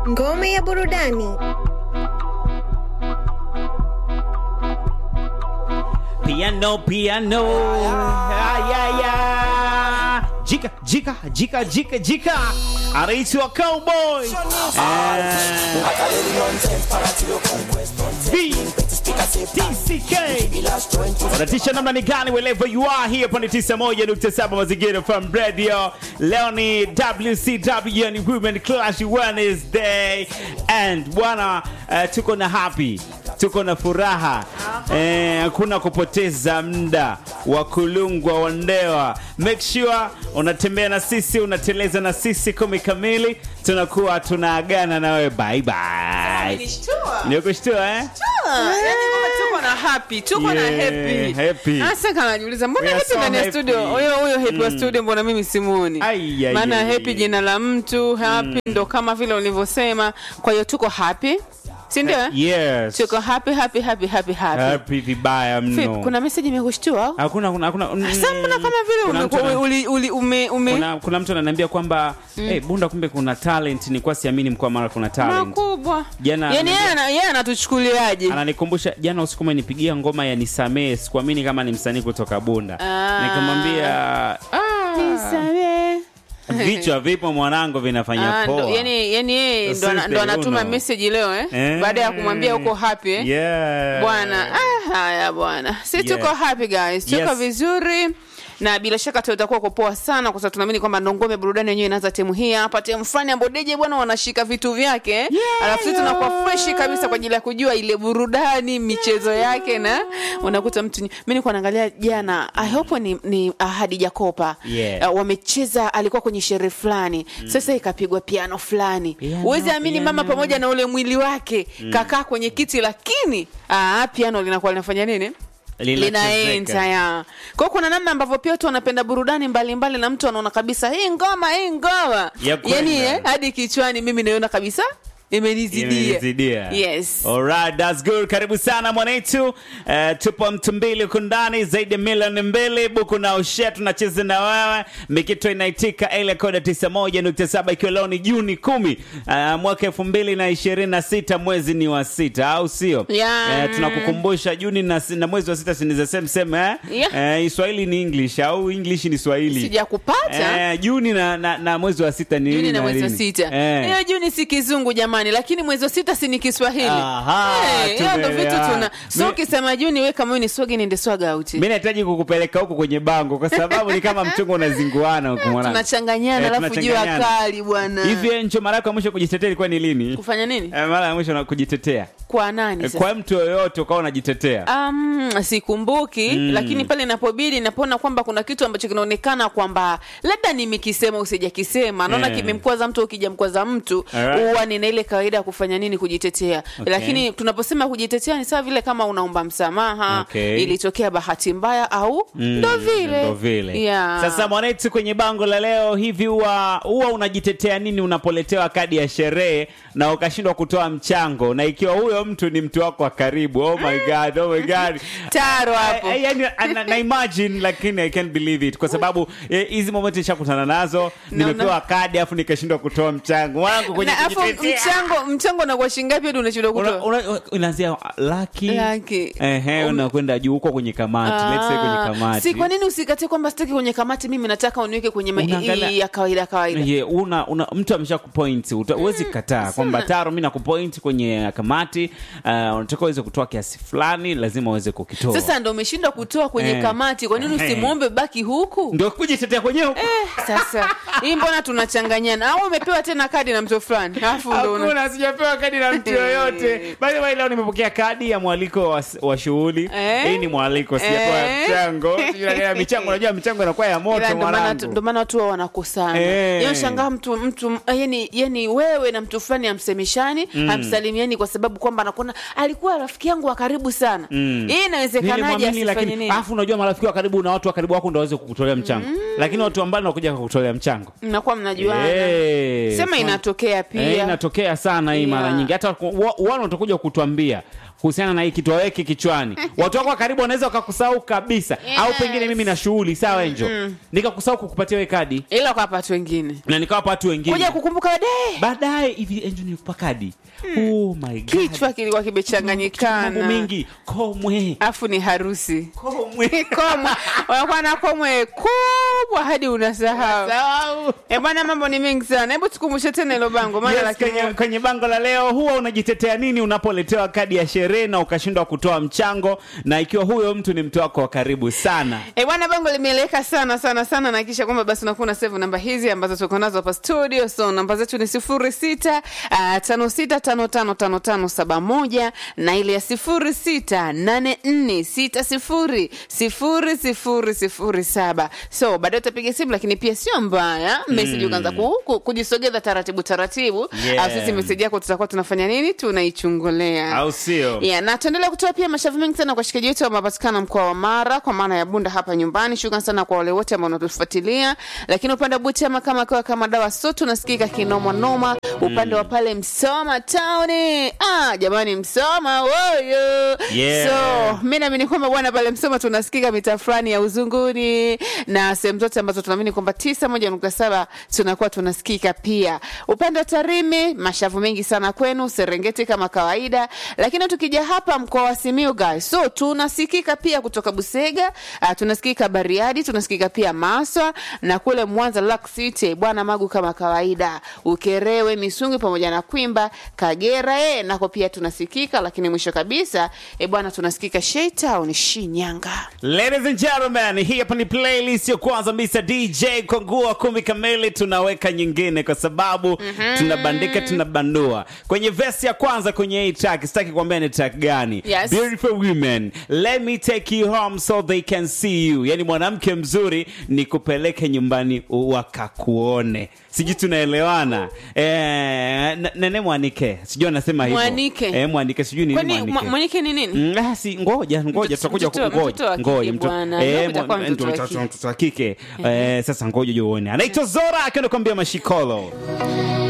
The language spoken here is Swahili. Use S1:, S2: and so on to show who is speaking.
S1: Ngome ya burudani.
S2: Piano, piano. Ah, yeah, yeah. Jika, jika, jika, jika, jika. Anaitwa Cowboy. Eh, B, DCK. Unatisha namna ni gani wherever you are here pande 91.7 mazingira from radio. Leo ni WCW ni Women Clash Wednesday and bwana eh, tuko na happy tuko na furaha eh, hakuna kupoteza muda wa kulungwa wandewa. Make sure unatembea na sisi, unateleza na sisi kumi kamili, tunakuwa tunaagana na wewe bye bye.
S3: Nilishtua.
S2: Nikushtua eh?
S3: Ah, yani kama tuko na happy, tuko na
S2: Yeah,
S3: happy.
S2: happy.
S3: Sasa kama najiuliza mbona
S2: We are
S3: happy
S2: so
S3: ndani ya
S2: happy.
S3: studio? Huyo huyo happy wa studio mbona mimi simuoni?
S2: Ai, ai,
S3: Maana
S2: ai,
S3: happy
S2: ai.
S3: jina la mtu, happy ndo kama vile ulivyosema. Kwa hiyo tuko happy. Si ndio? eh?
S2: Yes.
S3: Tuko happy happy happy happy happy.
S2: Happy vibaya
S3: Vipi,
S2: mno.
S3: kuna message imekushtua?
S2: Hakuna kuna kuna mm,
S3: Sasa mbona kama vile
S2: kuna mtu
S3: ume-
S2: ana-
S3: uli- uli- ume ume
S2: kuna, kuna mtu ananiambia kwamba eh, Bunda kumbe kuna talent, ni kwa siamini mkoa mara kuna talent.
S3: makubwa.
S2: Jana
S3: Yaani yeye
S2: ananiambia-
S3: ana- yeye anatuchukuliaje?
S2: ananikumbusha jana usiku umenipigia ngoma ya nisamee, sikuamini kama ni msanii kutoka Bunda.
S3: Ah.
S2: Nikamwambia ah,
S3: Nisamehe.
S2: vichwa vipo mwanangu vinafanya
S3: Ah, ndo-
S2: poa.
S3: yani yani yeye ndo ana-
S2: Since
S3: ndo
S2: the
S3: anatuma
S2: Uno.
S3: message leo eh?
S2: Eh.
S3: baada ya kumwambia uko happy eh?
S2: Yeah.
S3: bwana ah, haya bwana si
S2: Yeah.
S3: tuko happy guys tuko
S2: Yes.
S3: vizuri na bila shaka tutakuwa kwa poa sana kwa sababu tunaamini kwamba ndo ngome burudani yenyewe inaanza temu hii hapa temu fulani ambapo DJ bwana wanashika vitu vyake yeah, alafu sisi tunakuwa fresh kabisa kwa ajili ya kujua ile burudani michezo yake na unakuta mtu mimi nilikuwa naangalia jana I hope ni, ni Ahadi Jakopa
S2: Yeah.
S3: uh, wamecheza alikuwa kwenye sherehe fulani sasa ikapigwa piano fulani
S2: Piano,
S3: huwezi amini mama
S2: piano.
S3: pamoja na ule mwili wake kakaa kwenye kiti lakini aa, piano linakuwa linafanya nini
S2: Linachezeka.
S3: linaenza ya kwao kuna namna ambavyo pia watu wanapenda burudani mbalimbali na mtu anaona kabisa hii ngoma hii ngoma
S2: Ya kwenda.
S3: yani eh, hadi kichwani mimi naiona kabisa imenizidia
S2: Imenizidia.
S3: yes
S2: Alright, that's good. Karibu sana mwanetu. Uh, tupo mtu mbili huku ndani zaidi ya milioni mbili buku na ushe tunacheza na wewe. Mikito inaitika ile koda 91.7 ikiwa leo ni Juni kumi uh, mwaka 2026 mwezi ni wa sita au sio?
S3: Yeah.
S2: Eh, tunakukumbusha Juni na, na mwezi wa sita siniza same same eh?
S3: Yeah.
S2: Eh, Swahili ni English au English ni Swahili?
S3: sijakupata
S2: Eh, Juni na, na, na mwezi wa sita ni
S3: juni
S2: nini
S3: na mwezi wa
S2: nini?
S3: sita
S2: Eh.
S3: hiyo juni si kizungu jamani lakini mwezi wa sita si ni kiswahili
S2: Aha,
S3: Eh, hiyo ndo vitu
S2: tumeelewana.
S3: tuna so
S2: Mi-
S3: ukisema juni we kama wewe ni swagi nende swaga auti
S2: mi nahitaji kukupeleka huko kwenye bango kwa sababu ni kama mchongo unazinguana huku mwanangu.
S3: tunachanganyana
S2: Eh,
S3: alafu jua
S2: tunachanganyana.
S3: kali bwana
S2: hivi encho mara yako ya mwisho kujitetea ilikuwa ni lini
S3: kufanya nini
S2: Eh, mara ya mwisho na kujitetea
S3: kwa nani
S2: Eh,
S3: sasa?
S2: kwa mtu yoyote ukawa unajitetea
S3: Um, sikumbuki lakini pale inapobidi napoona kwamba kuna kitu ambacho kinaonekana kwamba labda nimekisema usijakisema naona
S2: Eh.
S3: kimemkwaza mtu ukijamkwaza mtu
S2: Alright.
S3: huwa nina ile kawaida ya kufanya nini kujitetea
S2: Okay.
S3: lakini tunaposema kujitetea ni sawa vile kama unaomba msamaha
S2: Okay.
S3: ilitokea bahati mbaya au ndo vile
S2: ndo vile
S3: yeah.
S2: sasa mwanetu kwenye bango la leo hivi huwa huwa unajitetea nini unapoletewa kadi ya sherehe na ukashindwa kutoa mchango na ikiwa huyo mtu ni mtu wako wa karibu oh my god oh my god
S3: taro hapo
S2: Eh, eh, yani, na, na imagine lakini i can't believe it kwa sababu eh, hizi moment nishakutana nazo
S3: Na
S2: nimepewa kadi afu nikashindwa kutoa mchango wangu kwenye
S3: na afu
S2: kujitetea.
S3: mchango mchango unakuwa shingapi hadi unashindwa
S2: Una-
S3: kutoa
S2: una- unaanzia laki
S3: Laki.
S2: ehe
S3: Um,
S2: unakwenda juu huko kwenye kamati let's say kwenye
S3: Ah,
S2: kamati
S3: si kwa nini usikatie kwamba sitaki kwenye kamati mimi nataka uniweke kwenye ma-
S2: Unaangalia-
S3: hii ya kawaida kawaida
S2: Ye, una, una mtu amesha kupoint uta- huwezi kataa kwamba taro mi nakupoint kwenye kamati uh, unataka uweze kutoa kiasi fulani lazima uweze kukitoa
S3: sasa ndo umeshindwa kutoa kwenye
S2: Eh.
S3: kamati kwa nini
S2: Eh.
S3: usimwombe baki huku
S2: ndio kujitetea kwenyewe
S3: eh, sasa hii mbona tunachanganyana au umepewa tena kadi na mtu fulani alafu ndo una-
S2: hakuna sijapewa kadi na mtu yoyote by the way leo nimepokea kadi ya mwaliko wa, wa shughuli
S3: Eh?
S2: hii ni mwaliko sijapewa
S3: Eh?
S2: mchango Sijui michango unajua michango inakuwa ya
S3: Ila
S2: moto
S3: ndo maana
S2: mwanangu
S3: ndo maana watu wao wanakosana
S2: Eh.
S3: Yaani shangaa mtu mtu yani, yani wewe na mtu fulani hamsemeshani hamsalimiani kwa sababu kwamba anakuona alikuwa rafiki yangu wa karibu sana hii inawezekanaje
S2: Nilimwamini,
S3: asifanye
S2: lakini
S3: nini
S2: alafu unajua marafiki wa karibu na watu wa karibu wako ndo waweze kukutolea mchango lakini watu ambao nakuja kukutolea mchango
S3: mnakuwa mnajuana
S2: Eh,
S3: sema
S2: so-
S3: inatokea pia
S2: Eh, inatokea inatokea sana hii mara
S3: Yeah.
S2: nyingi hata ku- wa- wale watakuja kutuambia kuhusiana na hii kitu waweke kichwani watu wako wa karibu wanaweza wakakusahau kabisa au
S3: Yes.
S2: pengine mimi na shughuli sawa enjo nikakusahau kukupatia we kadi
S3: ila kwa watu wengine
S2: na nikawapa watu wengine
S3: kuja kukumbuka baadaye
S2: baadaye hivi enjo nilikupa kadi oh my God.
S3: kichwa kilikuwa
S2: mambo
S3: kimechanganyikana
S2: mengi komwe
S3: afu ni harusi
S2: komwe
S3: komwe unakuwa na komwe kubwa hadi unasahau
S2: Sahau.
S3: Eh bwana mambo ni mengi sana hebu tukumbushe tena hilo bango maana
S2: Yes,
S3: laki
S2: kwenye,
S3: moja.
S2: kwenye bango la leo huwa unajitetea nini unapoletewa kadi ya sherehe na ukashindwa kutoa mchango na ikiwa huyo mtu ni mtu wako wa karibu sana
S3: Eh bwana bango limeeleweka sana sana sana na kisha kwamba basi unakuwa na save namba hizi ambazo tuko nazo hapa studio so namba zetu ni sifuri sita uh, tano sita tano tano tano tano saba moja na ile ya sifuri sita nane nne sita sifuri sifuri sifuri sifuri saba so baadaye utapiga simu lakini pia sio mbaya message ukaanza ku, ku, kujisogeza taratibu taratibu
S2: Yeah.
S3: Au sisi message yako tutakuwa tunafanya nini tunaichungulia
S2: au sio
S3: Yeah, na tuendelea kutoa pia mashavu mengi sana kwa washikaji wetu wanapatikana mkoa wa Mara kwa maana ya Bunda hapa nyumbani. Shukrani sana kwa wale wote ambao wanatufuatilia, lakini upande wa Butiama kama kwa kama dawa so tunasikika kinoma noma. Upande wa pale Msoma town, ah jamani, Msoma woyo.
S2: Yeah.
S3: So mimi naamini kwamba bwana pale Msoma tunasikika mitaa fulani ya Uzunguni na sehemu zote ambazo tunaamini kwamba tisa moja nukta saba tunakuwa tunasikika pia. Upande wa Tarime mashavu mengi sana kwenu, Serengeti kama kawaida, lakini tukija hapa mkoa wa Simiyu guys, so tunasikika pia kutoka Busega, uh, tunasikika Bariadi, tunasikika pia Maswa na kule Mwanza Lock City, bwana Magu kama kawaida, Ukerewe, Misungwi pamoja na Kwimba, Kagera eh, nako pia tunasikika, lakini mwisho kabisa eh bwana tunasikika Shaytown Shinyanga.
S2: Ladies and gentlemen, hii hapa ni playlist ya kwanza Mr. DJ Kongua kumi kamili, tunaweka nyingine kwa sababu tunabandika tunabandua. Kwenye verse ya kwanza kwenye hii track, sitaki kuambia ni track gani.
S3: Yes.
S2: Beautiful women, let me take you home so they can see you. Yani mwanamke mzuri ni kupeleke nyumbani wakakuone. Sijui tunaelewana. Eh, n- nene mwanike. Sijui anasema hivyo.
S3: Mwanike.
S2: Eh, mwanike sijui nini
S3: Kwani
S2: mwanike.
S3: mwa- mwanike ni nini?
S2: Mm, ah, si ngoja ngoja
S3: Mtoto-
S2: tutakuja ku-
S3: mtoto-
S2: ngoja
S3: mtoto wa kike
S2: ngoja mto-
S3: bwana.
S2: eh,
S3: Ndio utakuwa
S2: mwa-
S3: mtoto wa
S2: ndio
S3: kike.
S2: mtoto wa kike Eh, sasa ngoja uone anaitwa Zora akienda kuambia mashikolo